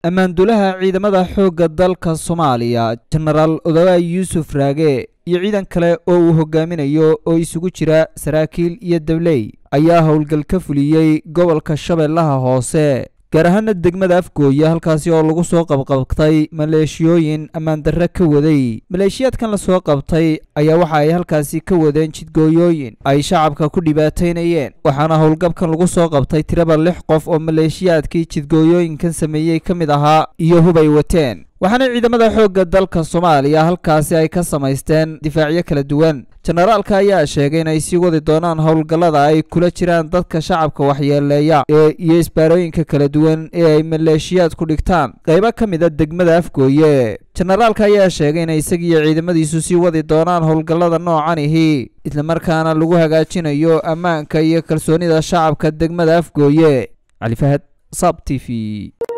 ammaandulaha ciidamada xoogga dalka soomaaliya jenaraal odawaay yuusuf raage iyo ciidan kale oo uu hogaaminayo oo isugu jira saraakiil iyo dabley ayaa howlgal ka fuliyey gobolka shabeellaha hoose gaar ahaana degmada afgooya halkaasi oo lagu soo qabqabtay maleeshiyooyin ammaandarre ka waday maleeshiyaadkan lasoo qabtay ayaa waxa ay halkaasi ka wadeen jidgooyooyin ay shacabka ku dhibaataynayeen waxaana howlgabkan lagu soo qabtay tiraba lix qof oo maleeshiyaadkii jidgooyooyinkan sameeyey ka mid ahaa iyo hub ay wateen waxaana ciidamada xoogga dalka soomaaliya halkaasi ay ka samaysteen difaacyo kala duwan jenaraalka ayaa sheegay inay sii wadi doonaan howlgallada ay kula jiraan dadka shacabka waxyeeleeya ee iyo isbaarooyinka kala duwan ee ay maleeshiyaadku dhigtaan qaybo ka mid a degmada afgooye jenaraalka ayaa sheegay inay isagiiyo ciidamadiisu sii wadi doonaan howlgallada noocanihi islamarkaana lagu hagaajinayo ammaanka iyo kalsoonida shacabka degmada afgooye cali fahad sab t v